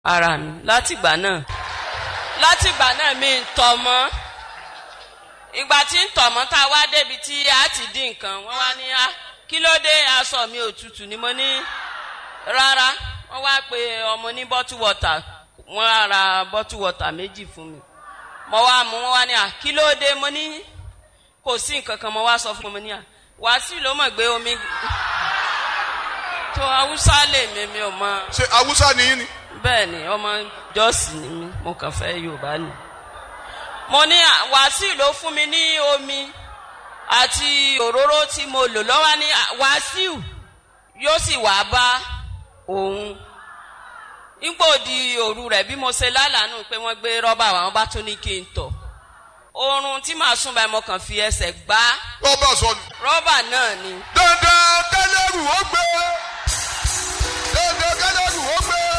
ara mi látìgbà náà látìgbà náà mi ń tọ̀ mọ́ ìgbà tí ń tọ̀ mọ́ tá a wá débi tí a ti dín nǹkan wọ́n wá ní a kí ló dé aṣọ mi òtútù ni mo ní rárá wọ́n wá pe ọmọ ní bottle water wọ́n á ra bottle water méjì fún mi mo wá mú wọ́n wá ní a kí ló dé mo ní kò sí nǹkan kan mo wá sọ fún mi ní a wàásù ló mọ̀ gbé omi tó haúsá lè mi mi ò mọ ṣe awúsá nìyí ni. bẹ́ẹ̀ ni ọmọ jọ́ọ̀sì ni mí mo kàn fẹ́ yorùbá ni. mo ní à- wàásù ló fún mi ní omi àti òróró tí mo lò lọ́wọ́ ní à- wàásù yóò sì wá bá òun. nígbò di òru rẹ̀ bí mo ṣe lálàánú pé wọ́n gbé rọ́bà wá wọ́n bá tún ní kí n tọ̀. oorun tí màá sùn báyìí mo kàn fi ẹsẹ̀ gbá rọ́bà sọnù. rọ́bà náà ni. dandan kẹlẹ́rù ó gbé.